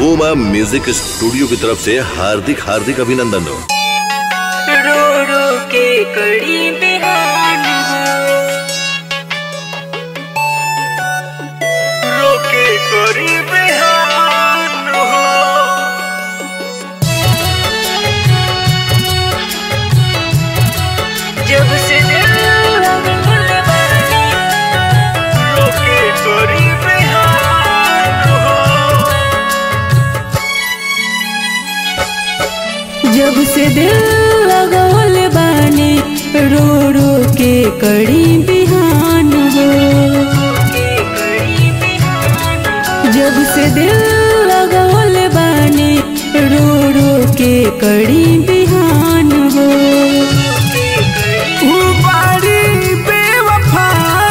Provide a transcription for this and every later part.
बूमा music studio की तरफ से हार्दिक हार्दिक अभिनंदन हो रो रो के कड़ी बिहान हो रो के कड़ी बिहान हो जब से दिल लगल बानी रो के कड़ी बिहान हो जब से दिल लगवल बानी रो रो के कड़ी बिहान हो जब से दिल लगवल बानी रो रो के कड़ी बिहान हो उबारी बेवफा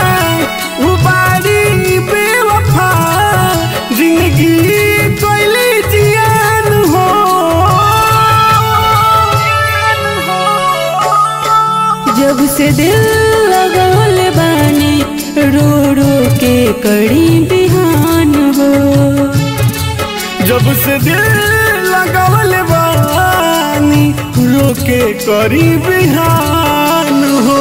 उबारी बेवफा जिंदगी कोयले जियान हो जब से दिल लगवल बानी रो रो के कड़ी बिहान हो जब से दिल लगवल बानी रोके करी बिहान हो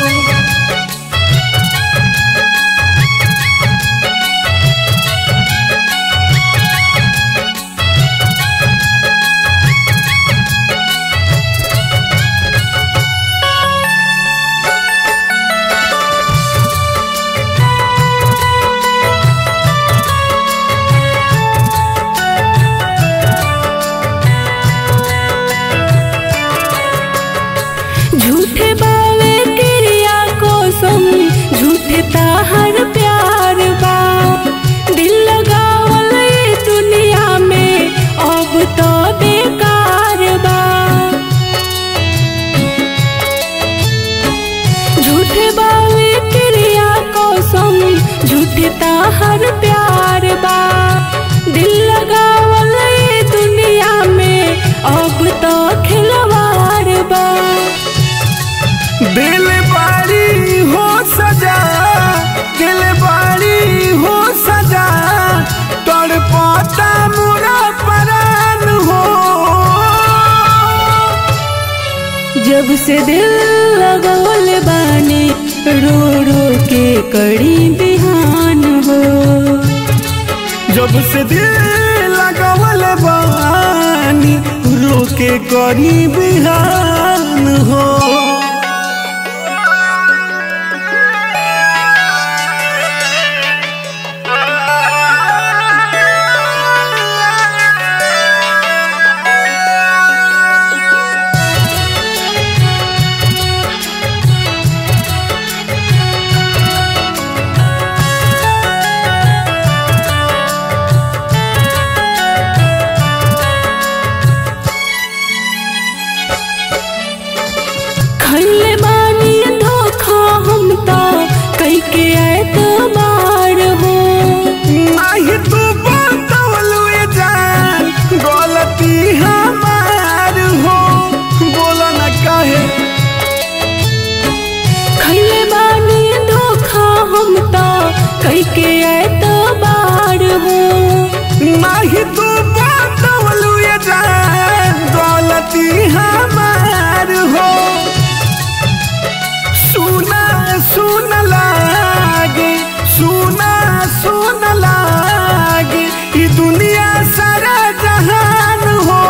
झूठे बावे क्रिया कोसम झूठे ताहर प्यार बा दिल लगावल ये दुनिया में अब तो बेकार बा झूठे बावे क्रिया कोसम झूठे ताहर प्यार बा दिल लगावल ये दुनिया में अब तो खिलवाड़ बा दिल बारी हो सजा दिल बारी हो सजा तड़पता मुरा परान हो जब से दिल लगवल बानी रो रो के कड़ी बिहान हो जब से दिल लगवल बानी रोके करी बिहान हो खैले बानी धोखा हम तो कई के एतबार हो नहीं तू बतवलू ये जान गलती हमार हो बोला न काहे खैले बानी धोखा हम तो कई के एतबार हो नहीं तू बतवलू ये जान गलती हमार हो सुना सुन लागे सुना सुन लागे ई दुनिया सारा जहान हो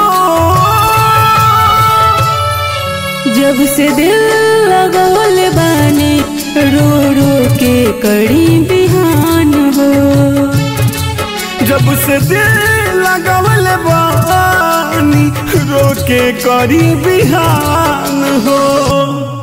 जब से दिल लगवल बानी रो रो के कड़ी बिहान हो जब से दिल लगवल बानी रोके करी बिहान हो